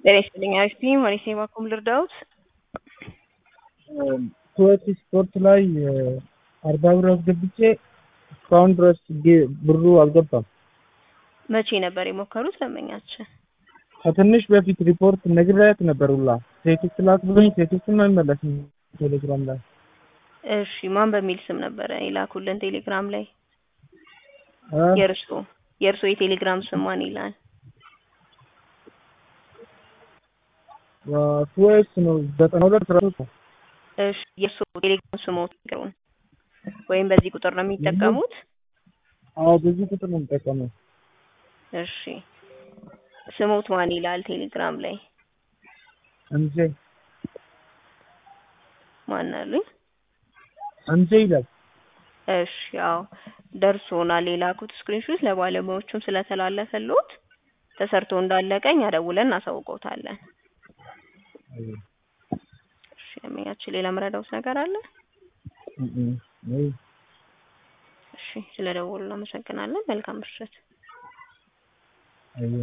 ጤና ይስጥልኝ አሪፍ ማሪሴ ባኩም ልርዳውት ኩዌት ስፖርት ላይ አርባ ብር አስገብቼ እስካሁን ድረስ ብሩ አልገባም። መቼ ነበር የሞከሩት ደንበኛችን? ከትንሽ በፊት ሪፖርት ነግሬያት ነበር ሁላ ቴክስት ላክ ብሎኝ ቴክስትም አይመለስም ቴሌግራም ላይ። እሺ ማን በሚል ስም ነበረ የላኩልን ቴሌግራም ላይ? እ? የእርሶ የእርሶ የቴሌግራም ስም ማን ይላል? ኩዌት ነው ዘጠና ሁለት አስራ ሶስት ነው። እሺ የእርሶ ቴሌግራም ስሞት ይቅሩን ወይም በዚህ ቁጥር ነው የሚጠቀሙት? አዎ በዚህ ቁጥር ነው የምጠቀመው። እሺ ስሞት ማን ይላል ቴሌግራም ላይ? እንዜ ማን አሉኝ? እንዜ ይላል። እሺ ያው ደርሶናል የላኩት ስክሪንሾት ለባለሙያዎቹም ስለተላለፈልዎት ተሰርቶ እንዳለቀ እኛ ደውለን እናሳውቀውታለን። እሺ ደንበኛችን ሌላ መረዳውት ነገር አለ? እም እም እሺ ስለደወሉ እናመሰግናለን። መልካም ምሽት። አይ